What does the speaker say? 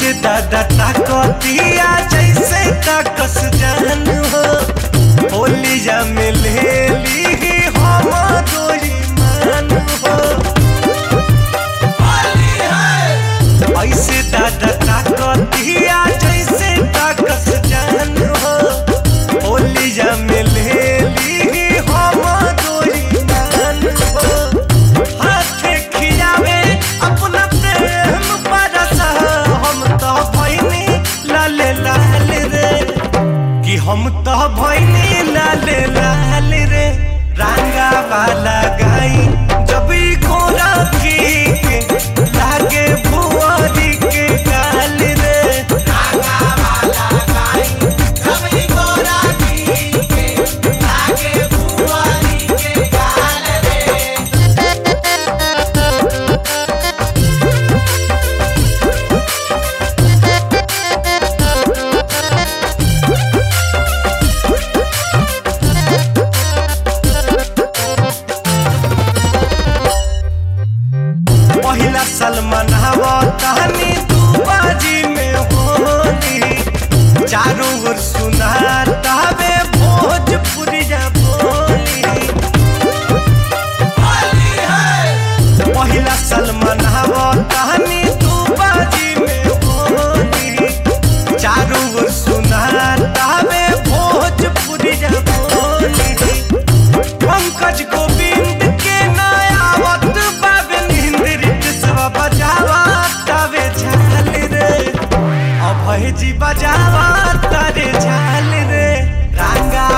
ऐसे दादा ताकतिया जैसे ताकस जान हो होलिया में ले ली हम दोई मान हो ऐसे दादा ताकतिया जैसे ताकस जान हो होलिया में ले ली हम दोई मान हो हाथे खियावे अपना प्रेम बरसा हम तो भैनी लाल लाल रे कि हम तो भैनी लाल लाल रे रंगा वाला गाई जब ई घोड़ा की के लागे भुआरी के गाल रे रंगा वाला गाई जब ई घोड़ा की के लागे भुआरी के गाल रे पहिला सलमान हवा कहानी तू बाजी में होली चारों ओर सुना तावे भोजपुरिया बोली पहिला सलमान हवा कहानी तू बाजी में होली चारों ओर सुना तावे भोजपुरिया बोली पंकज गोविंद के नयावत बाबे निंद्रित सब बजावा तवे झाल रे अभय जी बजावा तारे झाल रे रंगा